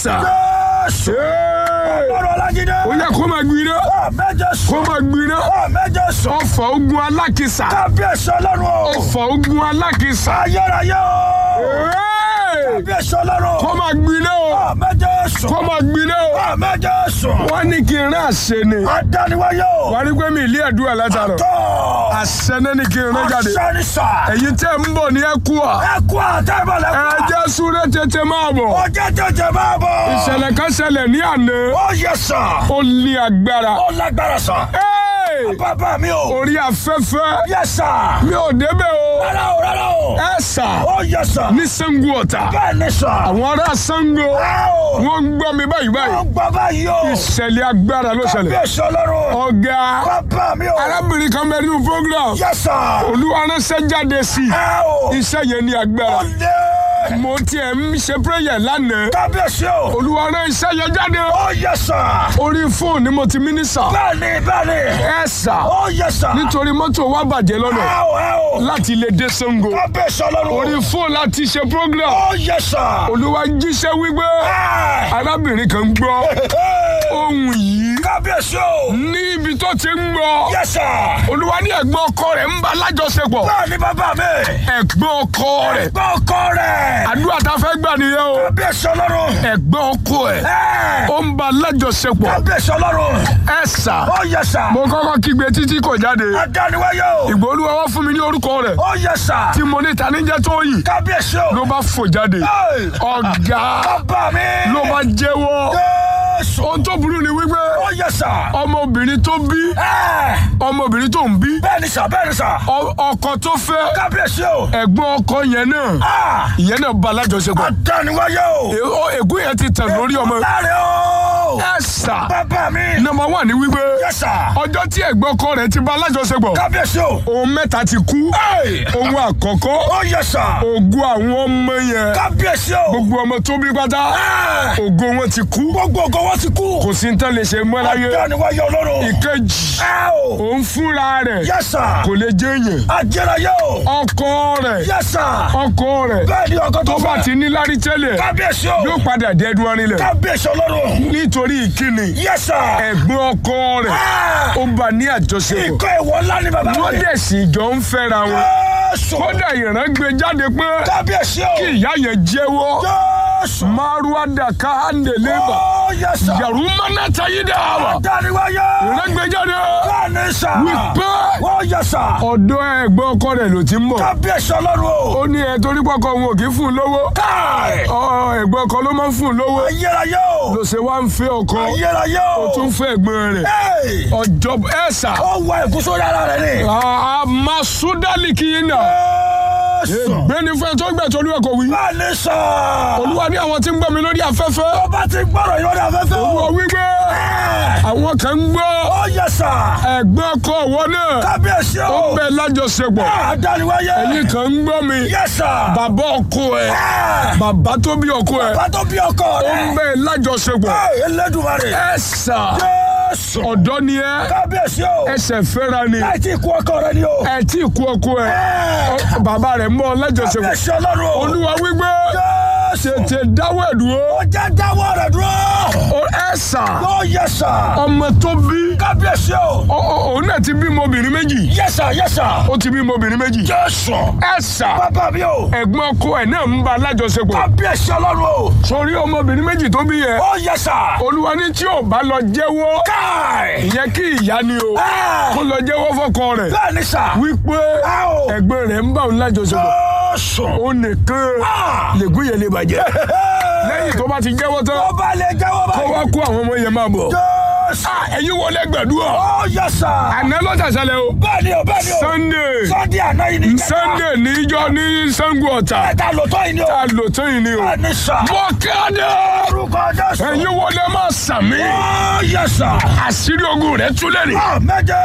sà. Jésù. Ee, Ọlọ́run Ọlájídé. ó yẹ kó máa gbiná Àmín Jésù. kó máa gbiná Àmín Jésù. ọfà ogun alákìsà Kábíyèsí Ọlọ́run o. ọfà ogun alákìsà Ayérayé o. Ee, Kábíyèsí Ọlọ́run. kó máa gbiná o Àmín Jésù. kó máa gbiná o Àmín Jésù. wọ́n ní kí n rán àṣẹ ni Adániwáyé o. wọ́n á rí pé mi ilé ẹ̀dúrà látàrọ̀ Tọ́. àṣẹ náà ni kí n rán jáde Àṣẹ sà. ẹ̀yin tẹ́ ń bọ̀ ní ẹ̀kúà Ẹ kú àtẹ́bọ̀lẹ̀ ẹ kú. jẹ́ súré tètè máa bọ̀ Ọjọ́ jẹjẹ máa bọ̀. ìṣẹ̀lẹ̀ kan ṣẹlẹ̀ ní àná Ó yẹ sà. ó ní agbára Ó lágbára sà. Ee, Bàbá mi o. orí afẹ́fẹ́ Yẹ sà. mi ò débẹ̀ o Rárá o rárá o. ẹ sà Ó yẹ sà. ní Ṣàngó Ọ̀tà Bẹ́ẹ̀ ni sà. àwọn ará Ṣàngó Ẹ o. wọ́n ń gbọ́ mi báyìí Ó báyìí gbọ́ báyìí o. ìṣẹ̀lẹ̀ agbára ló ṣẹlẹ̀ Kábíyèsí Ọlọ́run. ọ̀gá Bàbá mi o. arábìnrin kan bẹ nínú program Yẹ sà. olúwa ránṣẹ́ jáde sí Ẹ o. i iṣẹ́ yẹn ní agbára Ó lé. mo tiẹ̀ ń ṣe prayer lánàá Kábíyèsí o. olúwa rán iṣẹ́ yẹn jáde Ó yẹ sà. orí fóònù ni mo ti mínísà Bẹ́ẹ̀ni bẹ́ẹ̀ni. ẹ sà Ó yẹ sà. nítorí mọ́tò wa bàjẹ́ lọ́nà Ẹ o ẹ o. láti lè dé Ṣàngó Kábíyèsí Ọlọ́run. orí fóònù láti ṣe program Ó yẹ sà. olúwa jíṣẹ́ wípé Ẹ. arábìnrin kan gbọ́ ohun yìí Kábíyèsí o. ní ibi tó ti ń gbọ́ Yẹ sà. olúwa ní ẹ̀gbọ́n ọkọ rẹ̀ ń bá lájọṣepọ̀ Bẹ́ẹ̀ni bàbá mi. ẹ̀gbọ́n ọkọ rẹ̀ Gbọ́ ọkọ rẹ̀. àdúrà tá a fẹ́ gbà nìyẹn o Kábíyèsí Ọlọ́run. ẹ̀gbọ́n ọkọ ẹ̀ Ẹ. ó ń bá lájọṣepọ̀ Kábíyèsí Ọlọ́run. ẹ̀ sà Ó yẹ sà. mo kọ́kọ́ kígbe títí kò jáde Adániwáyé o. ìgbà olúwa wá fún mi ní orúkọ rẹ̀ Ó yẹ sà. tí mo ní ta ní jẹ́ Tóyìn Kábíyèsí o. ló bá fò jáde Ẹ. ọ̀gá Bàbá mi. ló bá jẹ́wọ́ Jésù. ohun tó burú ni wípé Ó yẹ sà. ọmọbìnrin tó bí Ẹ. ọmọbìnrin tó ń bí Bẹ́ẹ̀ni sà bẹ́ẹ̀ni sà. ọ- ọkọ tó fẹ́ Kábíyèsí o. ẹ̀gbọ́n ọkọ yẹn náà Ah. ìyẹn náà bá lájọṣepọ̀ Adániwáyé o. È- ó- ègún yẹn ti tàn lórí ọmọ Láre o. ẹ̀ sà Bàbá mi. nọ́mbà wà ní wípé Yẹ sà. ọjọ́ tí ẹ̀gbọ́n ọkọ rẹ̀ ti bá lájọṣepọ̀ Kábíyèsí o. ohun mẹ́ta ti kú Ẹ. ohun àkọ́kọ́ Ó yẹ sà. ògo àwọn ọmọ yẹn Kábíyèsí o. gbogbo ọmọ tó bí pátá Ẹ. ògo wọn ti kú Gbogbo ògo wọn ti kú. kò sí ní tán lè ṣe mọ́ láyé Adániwáyé Ọlọ́run. ìkejì Ẹ o. òun fúnra rẹ̀ Yẹ sà. kò lè jẹ́ èèyàn Ajẹ́rayé o. ọkọ rẹ̀ Yẹ sà. ọkọ rẹ̀ Bẹ́ẹ̀ni ọkọ tó tó bá fẹ́. ti ní lárí tẹ́lẹ̀ Kábíyèsí o. yóò padà dẹ́dún arinlẹ̀ Kábíyèsí Ọlọ́run. nítorí ìkíni Yẹ sà. ẹ̀gbọ́n ọkọ rẹ̀ Ah. ó bá ní àjọṣepọ̀ Ikọ̀ ìwọ ńlá ni bàbá wọ́n mi. dẹ̀ sì jọ ń fẹ́ra wọn Jésù. kódà ìran gbé jáde pé Kábíyèsí o. kí ìyá yẹn jẹ́wọ́ Jésù. maruada kahandeleba Ó yẹ sà. yàrá mánátà yìí dà wà Adániwáyé. ìran gbé jáde Bẹ́ẹ̀ni sà. wípé Ó yẹ sà. ọ̀dọ̀ ẹ̀gbọ́n ọkọ rẹ̀ ló ti ń bọ̀ Kábíyèsí Ọlọ́run o. ó ní ẹ torí pọkọ òun ò kí fún un lówó Káì. ọ ẹ̀gbọ́n ọkọ ló máa ń fún un lówó Ayérayé o. ló ṣe wá ń fẹ́ ọkọ Ayérayé o. ó tún fẹ́ ẹ̀gbọ́n rẹ̀ Ẹ́ẹ̀. ọjọ́ ẹ̀sà Ó wọ ìkúsó yàrá rẹ̀ ni. àmàsúdálìkì yìí nà Jésù. gbẹ́ni fẹ́ tó gbẹ̀ tó olúwa kò wí Bẹ́ẹ̀ni sà. olúwa ní àwọn tí ń gbọ́ mi lórí afẹ́fẹ́ Ọba ti gbọ́rọ̀ yóò ní afẹ́fẹ́ o. olúwa wí pé Ẹ́ẹ̀. àwọn kan ń gbọ́ Ó yẹ sà. ẹ̀gbọ́n ọkọ ọ̀wọ́ náà Kábíyèsí ó o. ń bẹ lájọṣepọ̀ Adániwáyé. ẹ̀yin kan ń gbọ́ mi Yẹ sà. bàbá ọkọ ẹ̀ Ẹ́ẹ̀. bàbá tó bí ọkọ ẹ̀ Bàbá tó bí ọkọ ó ń rẹ̀. bẹ lájọṣepọ̀ Ẹ́ẹ̀, Elédùmarè. ẹ̀sà Jésù. ọ̀dọ́ ni ẹ Kábíyèsí o. ẹsẹ̀ fẹ́ra ni Láì tí kú ọkọ rẹ̀ ni o. ẹ tí ì kú ọkọ ẹ Ẹ́ẹ̀. bàbá rẹ̀ mọ́ ọ lájọṣepọ̀ Kábíyèsí Ọlọ́run o. olúwa wípé Jésù. tètè dáwọ́ ẹ̀ dúró Ó jẹ́ dáwọ́ rẹ̀ dúró. ó ẹ̀sà Ó yẹ sà. ọmọ tó bí Kábíyèsí o. ó- ó- òun náà ti bímọ obìnrin méjì Yẹ sà yẹ sà. ó ti bímọ obìnrin méjì Jésù. ẹ̀sà Bàbá mi o. ẹ̀gbọ́n ọkọ ẹ̀ náà ń bá lájọṣepọ̀ Kábíyèsí Ọlọ́run o. sórí ọmọbìnrin méjì tó bí yẹn Ó yẹ sà. olúwa ní tí ò bá lọ jẹ́wọ́ Káì. ìyẹn kí ìyá ni o Ẹ́ẹ̀. kó lọ jẹ́wọ́ fọ́kọ rẹ̀ Bẹ́ẹ̀ni sà. wípé Ẹ o. ẹ̀gbọ́n rẹ̀ ń bá òun lájọṣepọ̀ Jésù. ó nìkan Ah. lègún yẹn lè bàjẹ́ lẹ́yìn tó bá ti jẹ́wọ́ tán Ọba lè jẹ́wọ́ kó wá báyìí. kó àwọn ọmọ yẹn máa bọ̀ Jésù. Ah, ẹ̀yin wọlé gbẹ̀dúrà Ó yẹ sà. àná ló ṣàṣẹlẹ̀ o Bẹ́ẹ̀ni o bẹ́ẹ̀ni o. Sunday Sunday àná yìí ni ìjẹta. Sunday níjọ́ ní Ṣàngó Ọ̀tà Ẹ̀ta lòótọ́ yìí ni o. tá a lò tán yìí ni o Bẹ́ẹ̀ni sà. mọ kéde Orúkọ Jésù. ẹ̀yin wọlé máa sàmì Ó yẹ sà. àṣírí ogun rẹ̀ túlẹ̀ ni Àmín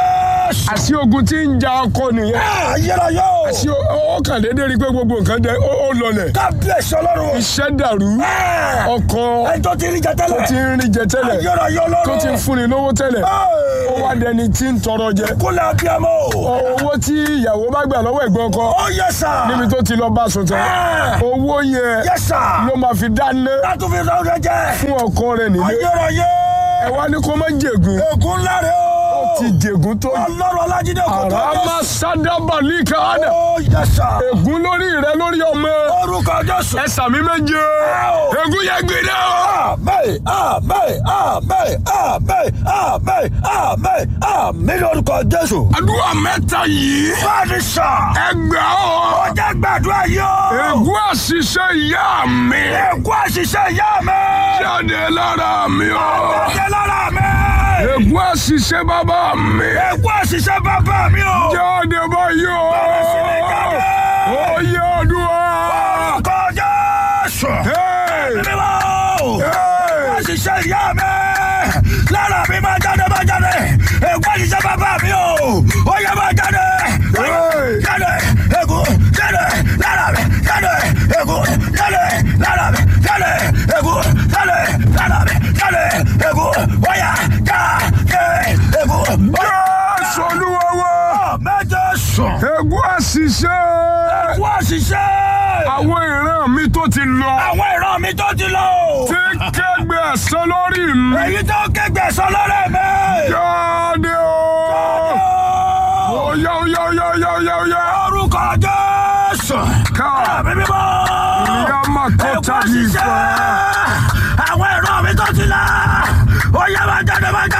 Jésù. àṣì ogun tí ń ja ọkọ nìyẹn Ayérayé o. àṣì ó kàn déédéé rí i pé gbogbo nǹkan dẹ ó ó lọlẹ̀ Kábíyèsí ọlọ́run. iṣẹ́ dàrú Ẹ. ọkọ Ẹni tó ti rí jẹ tó tẹ́lẹ̀. ti ń rí jẹ tẹ́lẹ̀ Ayérayé ọlọ́run. tó ti ń fúnni lówó tẹ́lẹ̀ ó wá dẹni tí ń tọrọ jẹ Kúnlẹ̀ abiyamọ o. owó tí ìyàwó bá gbà lọ́wọ́ ẹ̀gbọ́n ọkọ Ó yẹ sà. níbi tó ti lọ bá sùn tán Ẹ. owó yẹn Yẹ sà. ló máa fi dáná Látún fi rán oúnjẹ jẹ. fún ọkọ rẹ̀ nílé Ayérayé. ẹ wá ní kó má jègún Ègún ńlá rẹ̀ o. ti jègún tó Ọlọ́run Ọlájídé kò tó àràmà sádábàlì káàdà Ó yẹ sà. ègún lórí rẹ lórí ọmọ Orúkọ Jésù. ẹ sàmì méje ègún yẹn gbiná o. Àmín, àmín, àmín, àmín, àmín, àmín, àmín lórúkọ Jésù. àdúrà mẹ́ta yìí Báni sà. ẹgbẹ́ o Ó jẹ́ gbàdúrà yìí o. ègún àṣìṣe ìyá mi Ègún àṣìṣe ìyá mi. jáde lára mi o Jáde lára mi. ègún àṣìṣe bàbá mi Ègún àṣìṣe bàbá mi o. jáde báyìí o sí mi jáde. ó yẹ àdúrà. Orúkọ Jésù. Hey! Mímọ́. Hey! Àṣìṣe ìyá mi. Lára mi máa jáde máa jáde. Ègún àṣìṣe bàbá mi o. Ó yẹ máa jáde. Hey! Jáde. Ègún jáde. Lára mi jáde. Ègún jáde. Lára mi jáde. Ègún jáde. Lára mi jáde. Ègún ó yá jáde. Ègún ó yá. Jésù Olúwa wa Méje sùn. ègún àṣìṣe Ègún àṣìṣe. àwọn ìran mi tó ti lọ Àwọn ìran mi tó ti lọ. tí kẹgbẹ ẹ̀san lórí mi Èyí tó kẹgbẹ́ sọ lọ́rẹ́ mi. jáde o. Oya oya oya oya oya oya. Orúkọ Jésù. Ká Àmì mímọ́. ìyá máa kọ́ Ègún tàbí àṣìṣe. ìfọ̀. Àwọn ìran mi tó ti lọ. Ó yá máa jáde máa jáde.